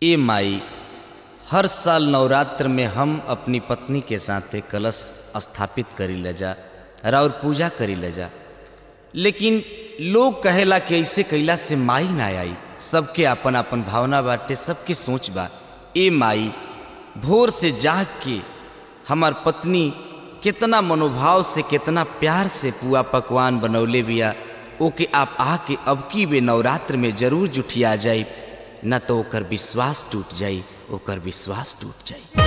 ए माई हर साल नवरात्र में हम अपनी पत्नी के साथे कलश स्थापित करी ले जा और पूजा करी ले जा लेकिन लोग कहेला कि ऐसे कैला से माई ना आई सबके अपन अपन भावना बाटे सबके सोच बा ए माई भोर से जाग के हमार पत्नी कितना मनोभाव से कितना प्यार से पुआ पकवान बनौले बिया ओके आप आके अब की बे नवरात्र में जरूर जुठिया जाई न तो ओकर विश्वास टूट जाई ओकर विश्वास टूट जाई